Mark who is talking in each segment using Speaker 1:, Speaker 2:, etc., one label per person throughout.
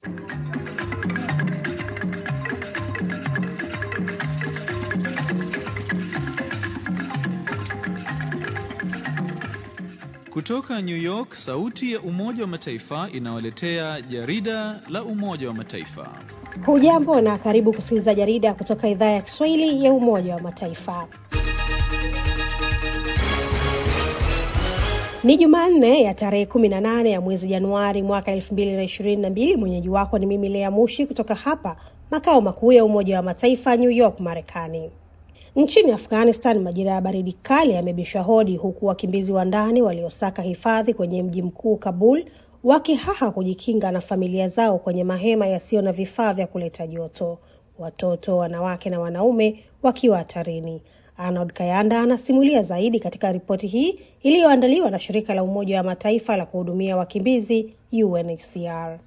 Speaker 1: Kutoka New York, sauti ya Umoja wa Mataifa inawaletea jarida la Umoja wa Mataifa.
Speaker 2: Hujambo na karibu kusikiliza jarida kutoka idhaa ya Kiswahili ya Umoja wa Mataifa. Ni Jumanne ya tarehe 18 ya mwezi Januari mwaka 2022. Mwenyeji wako ni mimi Lea Mushi kutoka hapa makao makuu ya Umoja wa Mataifa New York, Marekani. Nchini Afghanistan, majira ya baridi kali yamebisha hodi, huku wakimbizi wa ndani waliosaka hifadhi kwenye mji mkuu Kabul wakihaha kujikinga na familia zao kwenye mahema yasiyo na vifaa vya kuleta joto, watoto, wanawake na wanaume wakiwa hatarini. Arnold Kayanda anasimulia zaidi katika ripoti hii iliyoandaliwa na shirika la Umoja wa Mataifa la kuhudumia wakimbizi UNHCR.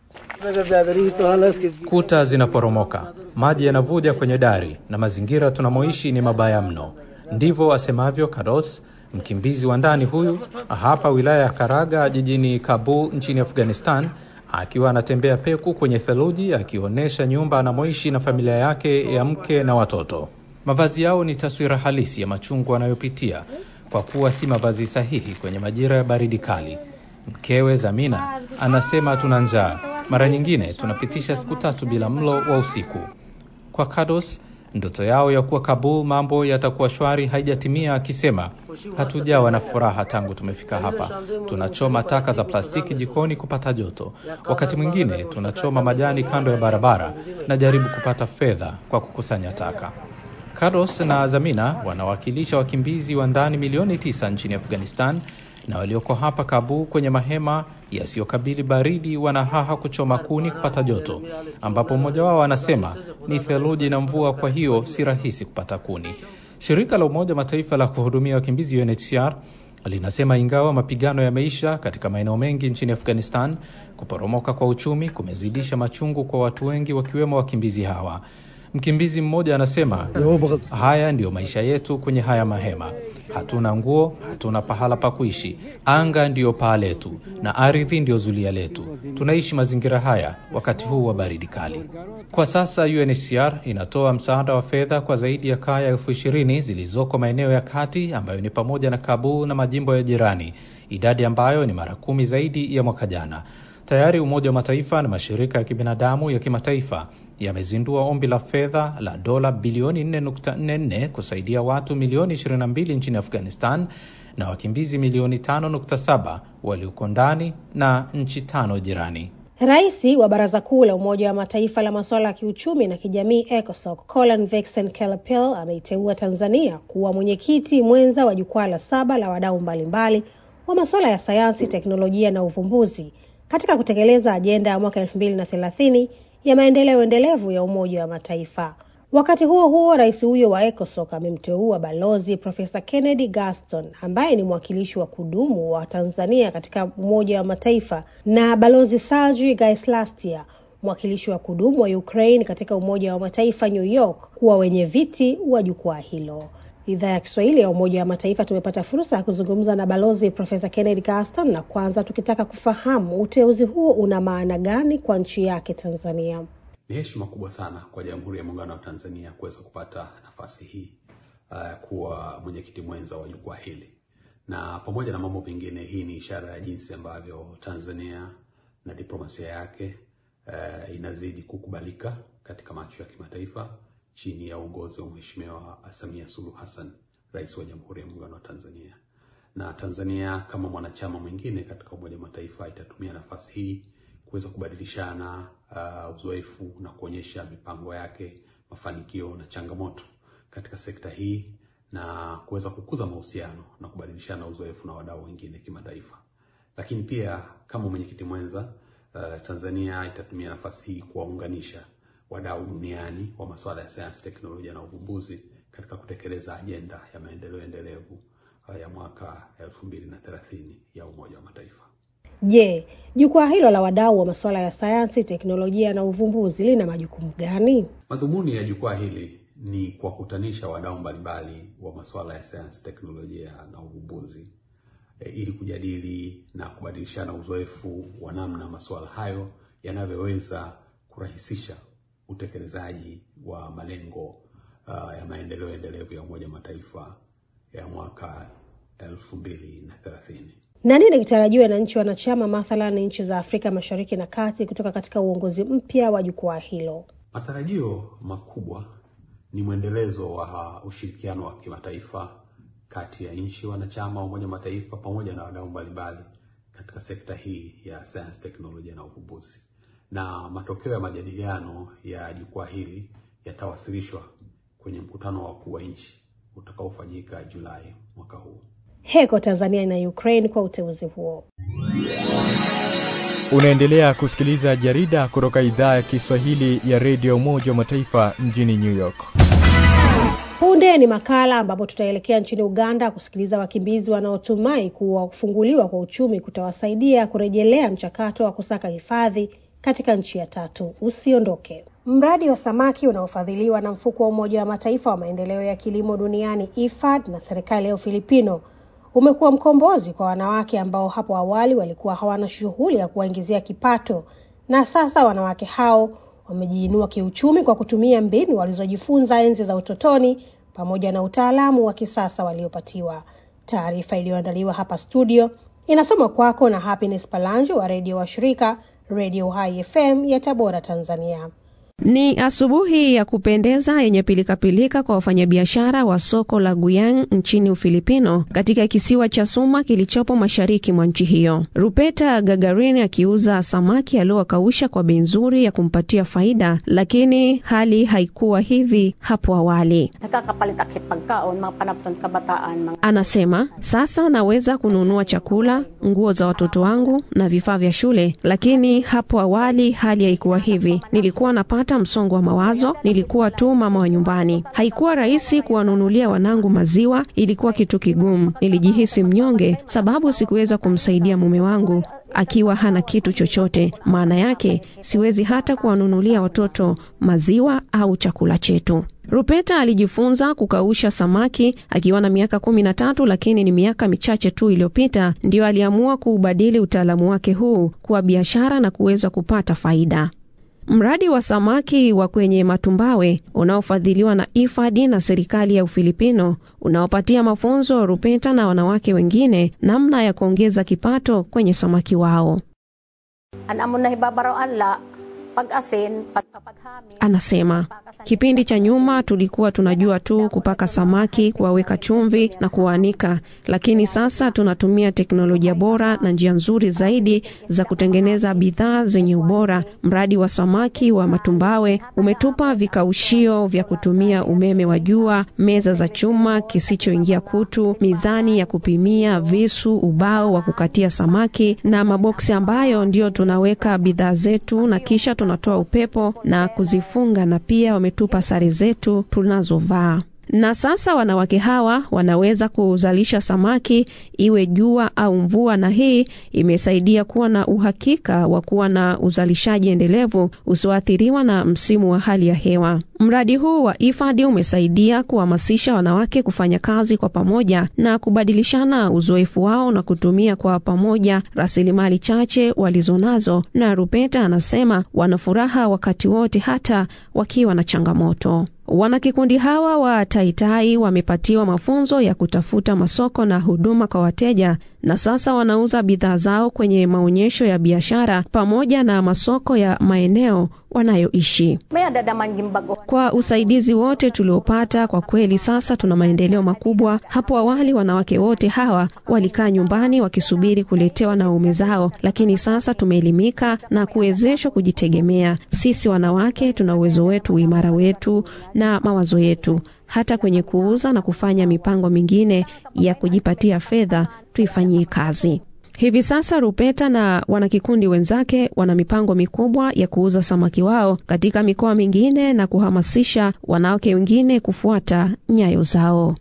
Speaker 3: Kuta zinaporomoka, maji yanavuja kwenye dari na mazingira tunamoishi ni mabaya mno. Ndivyo asemavyo Karos, mkimbizi wa ndani huyu hapa wilaya ya Karaga jijini Kabul nchini Afghanistan, akiwa anatembea peku kwenye theluji akionyesha nyumba anamoishi na familia yake ya mke na watoto. Mavazi yao ni taswira halisi ya machungu anayopitia kwa kuwa si mavazi sahihi kwenye majira ya baridi kali. Mkewe Zamina anasema tuna njaa, mara nyingine tunapitisha siku tatu bila mlo wa usiku. Kwa Kados, ndoto yao ya kuwa Kabul mambo yatakuwa shwari haijatimia, akisema hatujawa na furaha tangu tumefika hapa. Tunachoma taka za plastiki jikoni kupata joto, wakati mwingine tunachoma majani kando ya barabara na jaribu kupata fedha kwa kukusanya taka. Carlos na Zamina wanawakilisha wakimbizi wa ndani milioni tisa nchini Afghanistan na walioko hapa Kabul kwenye mahema yasiyokabili baridi wanahaha kuchoma kuni kupata joto, ambapo mmoja wao anasema ni theluji na mvua, kwa hiyo si rahisi kupata kuni. Shirika la Umoja Mataifa la kuhudumia wakimbizi UNHCR linasema ingawa mapigano yameisha katika maeneo mengi nchini Afghanistan, kuporomoka kwa uchumi kumezidisha machungu kwa watu wengi, wakiwemo wakimbizi hawa. Mkimbizi mmoja anasema haya ndiyo maisha yetu kwenye haya mahema. Hatuna nguo, hatuna pahala pa kuishi. Anga ndiyo paa letu na ardhi ndiyo zulia letu. Tunaishi mazingira haya wakati huu wa baridi kali. Kwa sasa UNHCR inatoa msaada wa fedha kwa zaidi ya kaya elfu ishirini zilizoko maeneo ya kati ambayo ni pamoja na Kabul na majimbo ya jirani, idadi ambayo ni mara kumi zaidi ya mwaka jana. Tayari Umoja wa Mataifa na mashirika ya kibinadamu ya kimataifa yamezindua ombi la fedha la dola bilioni 4.44 kusaidia watu milioni 22 nchini Afghanistan na wakimbizi milioni 5.7 walioko ndani na nchi tano jirani.
Speaker 2: Rais wa Baraza Kuu la Umoja wa Mataifa la masuala ya kiuchumi na kijamii ECOSOC Colin Vexen Kelapel ameiteua Tanzania kuwa mwenyekiti mwenza wa jukwaa la saba la wadau mbalimbali wa masuala ya sayansi, teknolojia na uvumbuzi katika kutekeleza ajenda ya mwaka elfu mbili na thelathini ya maendeleo endelevu ya Umoja wa Mataifa. Wakati huo huo, rais huyo wa ECOSOC amemteua Balozi Profesa Kennedy Gaston ambaye ni mwakilishi wa kudumu wa Tanzania katika Umoja wa Mataifa na Balozi Sergey Gaislastia mwakilishi wa kudumu wa Ukraine katika Umoja wa Mataifa New York kuwa wenye viti wa jukwaa hilo. Idhaa ya Kiswahili ya Umoja wa Mataifa tumepata fursa ya kuzungumza na Balozi Profesa Kennedy Gaston, na kwanza tukitaka kufahamu uteuzi huo una maana gani kwa nchi yake Tanzania.
Speaker 4: Ni heshima kubwa sana kwa Jamhuri ya Muungano wa Tanzania kuweza kupata nafasi hii uh, kuwa mwenyekiti mwenza wa jukwaa hili, na pamoja na mambo mengine, hii ni ishara ya jinsi ambavyo Tanzania na diplomasia yake uh, inazidi kukubalika katika macho ya kimataifa chini ya uongozi wa Mheshimiwa Samia Suluhu Hassan, Rais wa Jamhuri ya Muungano wa Tanzania. Na Tanzania kama mwanachama mwingine katika Umoja wa Mataifa itatumia nafasi hii kuweza kubadilishana uh, uzoefu na kuonyesha mipango yake, mafanikio na changamoto katika sekta hii na kuweza kukuza mahusiano na kubadilishana uzoefu na wadau wengine kimataifa. Lakini pia kama mwenyekiti mwenza uh, Tanzania itatumia nafasi hii kuwaunganisha wadau duniani wa masuala ya sayansi, teknolojia na uvumbuzi katika kutekeleza ajenda ya maendeleo endelevu ya mwaka elfu mbili na thelathini ya Umoja wa Mataifa.
Speaker 2: Je, jukwaa hilo la wadau wa masuala ya sayansi, teknolojia na uvumbuzi lina majukumu gani?
Speaker 4: Madhumuni ya jukwaa hili ni kuwakutanisha wadau mbalimbali wa masuala ya sayansi, teknolojia na uvumbuzi e, ili kujadili na kubadilishana uzoefu wa namna masuala hayo yanavyoweza kurahisisha utekelezaji wa malengo uh, ya maendeleo endelevu ya Umoja wa Mataifa ya mwaka elfu mbili na thelathini.
Speaker 2: Na nini kitarajiwa na nchi wanachama, mathalan nchi za Afrika Mashariki na Kati, kutoka katika uongozi mpya wa jukwaa hilo?
Speaker 4: Matarajio makubwa ni mwendelezo wa ushirikiano wa kimataifa kati ya nchi wanachama wa Umoja wa Mataifa pamoja na wadau mbalimbali katika sekta hii ya sayansi, teknolojia na uvumbuzi, na matokeo ya majadiliano ya jukwaa hili yatawasilishwa kwenye mkutano wa wakuu wa nchi utakaofanyika Julai mwaka huu.
Speaker 2: Heko Tanzania na Ukraine kwa uteuzi huo.
Speaker 5: Unaendelea kusikiliza jarida kutoka idhaa ya Kiswahili ya redio Umoja wa Mataifa mjini New York.
Speaker 2: Punde ni makala ambapo tutaelekea nchini Uganda kusikiliza wakimbizi wanaotumai kuwa kufunguliwa kwa uchumi kutawasaidia kurejelea mchakato wa kusaka hifadhi katika nchi ya tatu. Usiondoke. Mradi wa samaki unaofadhiliwa na mfuko wa Umoja wa Mataifa wa maendeleo ya kilimo duniani IFAD na serikali ya Ufilipino umekuwa mkombozi kwa wanawake ambao hapo awali walikuwa hawana shughuli ya kuwaingizia kipato, na sasa wanawake hao wamejiinua kiuchumi kwa kutumia mbinu walizojifunza enzi za utotoni pamoja na utaalamu wa kisasa waliopatiwa. Taarifa iliyoandaliwa hapa studio inasoma kwako na Happiness Palanjo wa redio wa shirika Radio High FM ya Tabora, Tanzania.
Speaker 6: Ni asubuhi ya kupendeza yenye pilikapilika kwa wafanyabiashara wa soko la Guyang nchini Ufilipino, katika kisiwa cha Suma kilichopo mashariki mwa nchi hiyo. Rupeta Gagarin akiuza samaki aliowakausha kwa bei nzuri ya kumpatia faida, lakini hali haikuwa hivi hapo awali. Anasema sasa naweza kununua chakula, nguo za watoto wangu na vifaa vya shule, lakini hapo awali hali haikuwa hivi. Nilikuwa napata msongo wa mawazo, nilikuwa tu mama wa nyumbani. Haikuwa rahisi kuwanunulia wanangu maziwa, ilikuwa kitu kigumu. Nilijihisi mnyonge sababu sikuweza kumsaidia mume wangu akiwa hana kitu chochote. Maana yake siwezi hata kuwanunulia watoto maziwa au chakula chetu. Rupeta alijifunza kukausha samaki akiwa na miaka kumi na tatu, lakini ni miaka michache tu iliyopita ndiyo aliamua kuubadili utaalamu wake huu kuwa biashara na kuweza kupata faida. Mradi wa samaki wa kwenye matumbawe unaofadhiliwa na IFAD na serikali ya Ufilipino unaopatia mafunzo Rupeta na wanawake wengine namna ya kuongeza kipato kwenye samaki wao. Anasema kipindi cha nyuma tulikuwa tunajua tu kupaka samaki, kuwaweka chumvi na kuwaanika, lakini sasa tunatumia teknolojia bora na njia nzuri zaidi za kutengeneza bidhaa zenye ubora. Mradi wa samaki wa matumbawe umetupa vikaushio vya kutumia umeme wa jua, meza za chuma kisichoingia kutu, mizani ya kupimia, visu, ubao wa kukatia samaki na maboksi ambayo ndio tunaweka bidhaa zetu na kisha tunatoa upepo na kuzifunga na pia wametupa sare zetu tunazovaa. Na sasa wanawake hawa wanaweza kuzalisha samaki iwe jua au mvua, na hii imesaidia kuwa na uhakika wa kuwa na uzalishaji endelevu usioathiriwa na msimu wa hali ya hewa. Mradi huu wa IFAD umesaidia kuhamasisha wanawake kufanya kazi kwa pamoja na kubadilishana uzoefu wao na kutumia kwa pamoja rasilimali chache walizonazo, na Rupeta anasema wana furaha wakati wote hata wakiwa na changamoto. Wanakikundi hawa wa Taitai wamepatiwa mafunzo ya kutafuta masoko na huduma kwa wateja na sasa wanauza bidhaa zao kwenye maonyesho ya biashara pamoja na masoko ya maeneo wanayoishi. Kwa usaidizi wote tuliopata, kwa kweli sasa tuna maendeleo makubwa. Hapo awali wanawake wote hawa walikaa nyumbani wakisubiri kuletewa na waume zao, lakini sasa tumeelimika na kuwezeshwa kujitegemea. Sisi wanawake tuna uwezo wetu, uimara wetu na mawazo yetu hata kwenye kuuza na kufanya mipango mingine ya kujipatia fedha tuifanyie kazi. Hivi sasa Rupeta na wanakikundi wenzake wana mipango mikubwa ya kuuza samaki wao katika mikoa mingine na kuhamasisha wanawake wengine kufuata nyayo zao.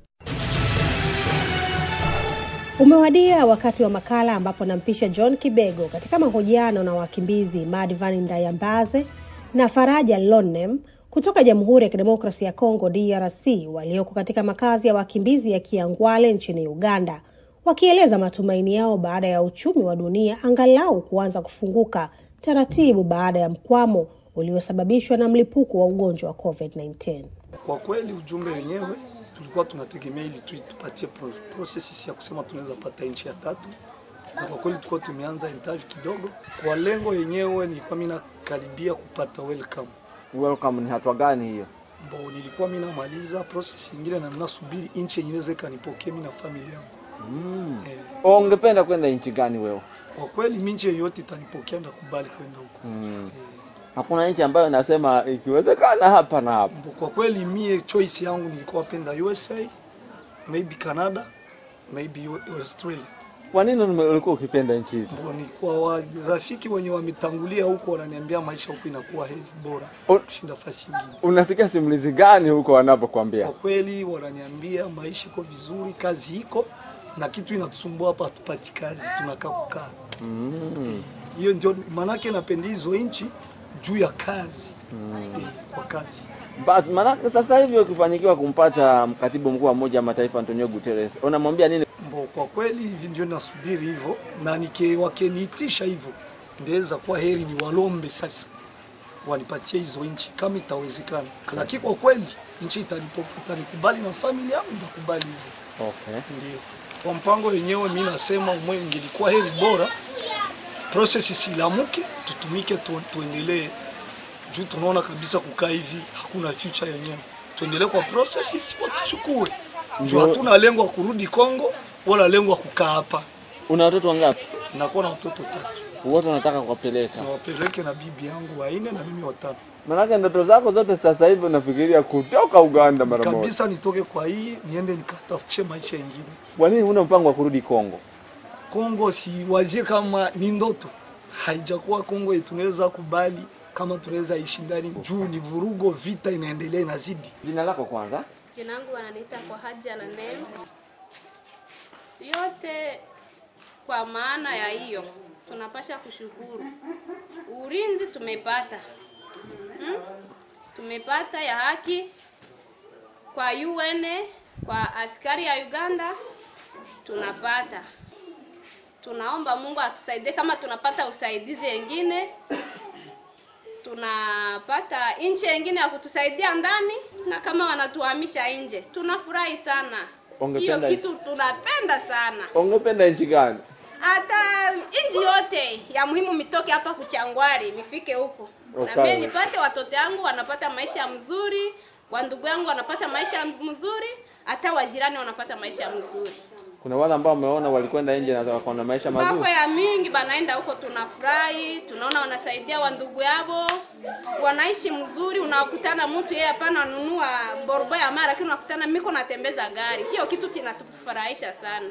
Speaker 2: Umewadia wakati wa makala ambapo nampisha John Kibego katika mahojiano na wakimbizi Madvan Ndayambaze na Faraja Lonem kutoka Jamhuri ya Kidemokrasia ya Kongo DRC walioko katika makazi ya wakimbizi ya Kiangwale nchini Uganda wakieleza matumaini yao baada ya uchumi wa dunia angalau kuanza kufunguka taratibu baada ya mkwamo uliosababishwa na mlipuko wa ugonjwa wa COVID-19.
Speaker 7: Kwa kweli ujumbe wenyewe tulikuwa tunategemea ili tu tupatie pro process ya kusema tunaweza pata nchi ya tatu, na kwa kweli tulikuwa tumeanza interview kidogo. Kwa lengo yenyewe nilikuwa mimi nakaribia kupata welcome.
Speaker 8: Welcome ni hatua gani hiyo?
Speaker 7: Mbo nilikuwa mimi namaliza process nyingine na ninasubiri nchi yenyewe iweze kanipokea mimi na familia yangu.
Speaker 8: Mm.
Speaker 7: Eh,
Speaker 8: Ungependa kwenda nchi gani wewe?
Speaker 7: kwa kweli mimi nchi yoyote itanipokea ndakubali kwenda huko.
Speaker 8: Mm.
Speaker 7: Eh,
Speaker 8: Hakuna nchi ambayo nasema ikiwezekana hapa na hapa.
Speaker 7: mbo kwa kweli mie choice yangu nilikuwa penda USA, maybe Canada, maybe U- Australia.
Speaker 8: Kwa nini ume- ulikuwa ukipenda nchi hizo?
Speaker 7: Mbo ni kwa wa- rafiki wenye wametangulia huko wananiambia maisha huko inakuwa heri bora
Speaker 8: Un-
Speaker 7: kushinda fasi nyingine.
Speaker 8: Unasikia simulizi gani huko wanapokuambia?
Speaker 7: Kwa kweli wananiambia maisha iko vizuri, kazi iko na kitu inatusumbua hapa, hatupati kazi, tunakaa kukaa.
Speaker 8: Mm.
Speaker 7: Hiyo ndio maanake napenda hizo nchi juu ya kazi
Speaker 8: Mm.
Speaker 7: eh, kwa kazi.
Speaker 8: Basi maanake sasa hivi ukifanikiwa kumpata katibu mkuu wa Umoja wa Mataifa Antonio Guterres, unamwambia nini?
Speaker 7: Mbo, kwa kweli hivi ndio nasubiri hivyo, na nike wakiniitisha hivyo, ndaweza kuwa heri ni walombe sasa wanipatie hizo nchi kama itawezekana, lakini kwa kweli nchi itanipo- itanikubali na familia yangu nitakubali hivyo.
Speaker 8: Okay.
Speaker 7: Ndio kwa mpango wenyewe, mi nasema umwe ingelikuwa heri bora process isilamuke, tutumike tu, tuendelee juu tunaona kabisa kukaa hivi hakuna future yenyewe. Tuendelee kwa process isipo tuchukue juu
Speaker 8: Ndio.
Speaker 7: hatuna lengo la kurudi Kongo wala lengo la kukaa hapa.
Speaker 8: Una watoto wangapi?
Speaker 7: Nakuwa na watoto tatu,
Speaker 8: Wote unataka kuwapeleka.
Speaker 7: nawapeleke na bibi yangu wanne na mimi watano.
Speaker 8: Maanake ndoto zako zote sasa hivi unafikiria kutoka Uganda mara moja.
Speaker 7: Kabisa nitoke kwa hii niende nikatafutie maisha yengine.
Speaker 8: Kwa nini huna mpango wa kurudi Kongo?
Speaker 7: Kongo siwazie kama ni ndoto, haijakuwa Kongo yetu tunaweza kubali kama tunaweza ishi ndani juu ni vurugo, vita inaendelea inazidi.
Speaker 8: Jina lako kwanza?
Speaker 9: Jina langu wananiita kwa haja na neno yote. Kwa maana ya hiyo, tunapasha kushukuru ulinzi tumepata, hmm? Tumepata ya haki kwa UN, kwa askari ya Uganda tunapata. Tunaomba Mungu atusaidie, kama tunapata usaidizi wengine tunapata nchi nyingine ya kutusaidia ndani, na kama wanatuhamisha nje tunafurahi sana. Hiyo
Speaker 8: Ungependa
Speaker 9: kitu tunapenda sana.
Speaker 8: ungependa nchi gani?
Speaker 9: Hata nchi yote ya muhimu mitoke hapa kuchangwari mifike huko, na
Speaker 8: Okay.
Speaker 9: mimi nipate watoto yangu wanapata maisha mzuri, wa ndugu yangu wanapata maisha mzuri, hata wajirani wanapata maisha mzuri.
Speaker 8: Kuna wale ambao umeona walikwenda nje na wakawa na maisha
Speaker 9: Mambo
Speaker 8: mazuri.
Speaker 9: ya mingi banaenda huko, tunafurahi, tunaona wanasaidia wa ndugu yao, wanaishi mzuri. Unakutana mtu yeye hapana anunua borbo ya mara, lakini unakutana miko natembeza gari. Hiyo kitu kinatufurahisha sana.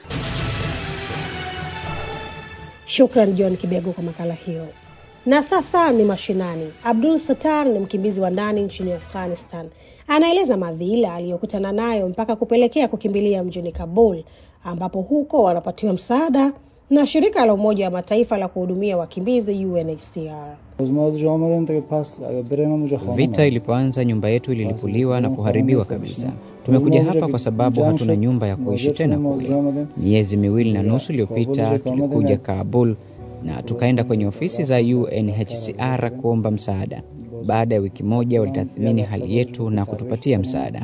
Speaker 2: Shukran John Kibego kwa makala hiyo. Na sasa ni mashinani. Abdul Sattar ni mkimbizi wa ndani nchini Afghanistan. Anaeleza madhila aliyokutana nayo mpaka kupelekea kukimbilia mjini Kabul, ambapo huko wanapatiwa msaada na shirika la Umoja wa Mataifa la kuhudumia wakimbizi UNHCR.
Speaker 10: Vita ilipoanza, nyumba yetu ililipuliwa na kuharibiwa kabisa. Tumekuja hapa kwa sababu hatuna nyumba ya kuishi tena kule. Miezi miwili na nusu iliyopita tulikuja Kabul na tukaenda kwenye ofisi za UNHCR kuomba msaada. Baada ya wiki moja, walitathmini hali yetu na kutupatia msaada.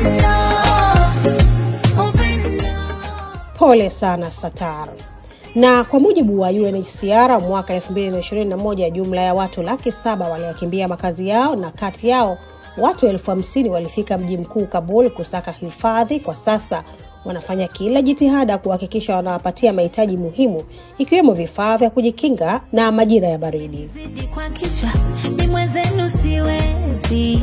Speaker 2: Pole sana Satar. Na kwa mujibu wa UNHCR mwaka 2021 jumla ya watu laki saba waliyakimbia makazi yao na kati yao watu elfu hamsini walifika mji mkuu Kabul kusaka hifadhi. Kwa sasa wanafanya kila jitihada kuhakikisha wanawapatia mahitaji muhimu ikiwemo vifaa vya kujikinga na majira ya baridi.
Speaker 11: kwa kichwa ni mwenzenu siwezi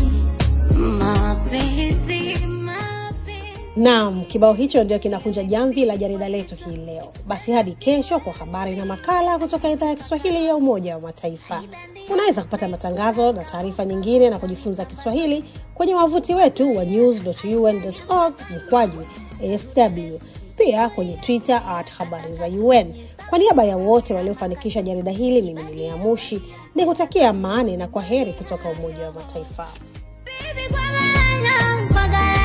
Speaker 11: mapenzi
Speaker 2: Naam, kibao hicho ndio kinakunja jamvi la jarida letu hii leo. Basi hadi kesho kwa habari na makala kutoka idhaa ya Kiswahili ya Umoja wa Mataifa. Unaweza kupata matangazo na taarifa nyingine na kujifunza Kiswahili kwenye wavuti wetu wa news.un.org mkwaju sw, pia kwenye Twitter at habari za UN. Kwa niaba ya wote waliofanikisha jarida hili, mimi ni Lea Mushi ni kutakia amani na kwa heri kutoka Umoja wa Mataifa.
Speaker 11: Bagala